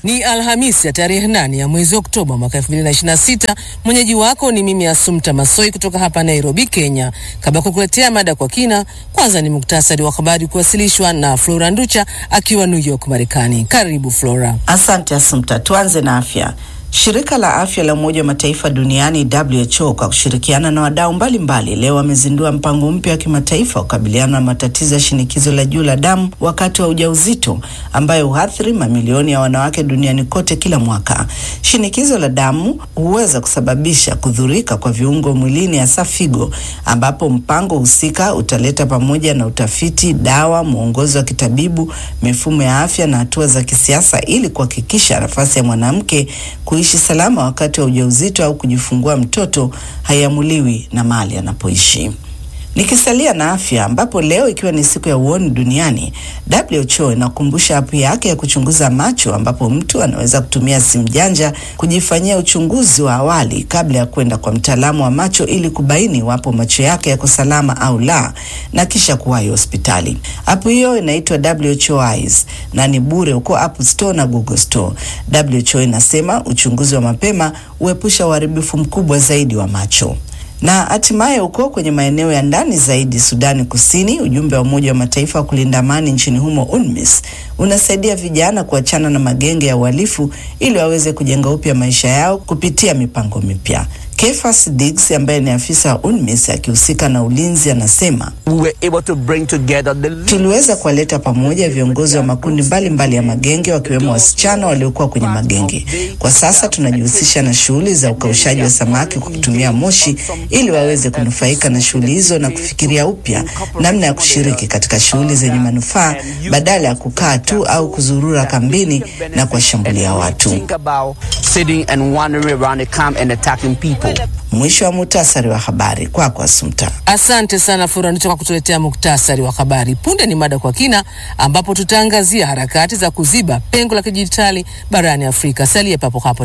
Ni Alhamisi ya tarehe nane ya mwezi Oktoba mwaka 2026. Mwenyeji wako ni mimi Asumta Masoi kutoka hapa Nairobi, Kenya. Kabla ya kukuletea mada kwa kina, kwanza ni muktasari wa habari kuwasilishwa na Flora Nducha akiwa New York, Marekani. Karibu Flora. Asante Asumta. Tuanze na afya. Shirika la afya la Umoja wa Mataifa duniani WHO kwa kushirikiana na wadau mbalimbali leo wamezindua mpango mpya wa kimataifa wa kukabiliana na matatizo ya shinikizo la juu la damu wakati wa ujauzito ambayo huathiri mamilioni ya wanawake duniani kote kila mwaka. Shinikizo la damu huweza kusababisha kudhurika kwa viungo mwilini, hasa figo, ambapo mpango husika utaleta pamoja na utafiti, dawa, mwongozo wa kitabibu, mifumo ya afya na hatua za kisiasa ili kuhakikisha nafasi ya mwanamke kuishi salama wakati wa ujauzito au kujifungua mtoto haiamuliwi na mahali anapoishi. Nikisalia na afya, ambapo leo ikiwa ni siku ya uoni duniani, WHO inakumbusha apu yake ya kuchunguza macho, ambapo mtu anaweza kutumia simu janja kujifanyia uchunguzi wa awali kabla ya kwenda kwa mtaalamu wa macho ili kubaini iwapo macho yake yako salama au la, na kisha kuwahi hospitali. Apu hiyo inaitwa WHO Eyes na ni bure huko App Store na Google Store. WHO inasema uchunguzi wa mapema huepusha uharibifu mkubwa zaidi wa macho na hatimaye huko kwenye maeneo ya ndani zaidi Sudani Kusini, ujumbe wa Umoja wa Mataifa wa kulinda amani nchini humo UNMISS unasaidia vijana kuachana na magenge ya uhalifu ili waweze kujenga upya maisha yao kupitia mipango mipya. Kefas Diggs ambaye ni afisa wa UNMISS akihusika na ulinzi anasema We were able to bring together the tuliweza kuwaleta pamoja viongozi wa makundi mbalimbali mbali ya magenge wakiwemo wasichana waliokuwa kwenye magenge. Kwa sasa tunajihusisha na shughuli za ukaushaji wa samaki kwa kutumia moshi ili waweze kunufaika na shughuli hizo na kufikiria upya namna ya kushiriki katika shughuli zenye manufaa badala ya kukaa tu au kuzurura kambini na kuwashambulia watu. think about sitting and wandering around the camp and attacking people. Mwisho wa muhtasari wa habari kwako, kwa Asumta. Asante sana Flora Nducha kwa kutuletea muktasari wa habari. Punde ni mada kwa kina, ambapo tutaangazia harakati za kuziba pengo la kidijitali barani Afrika. Salia papo hapo.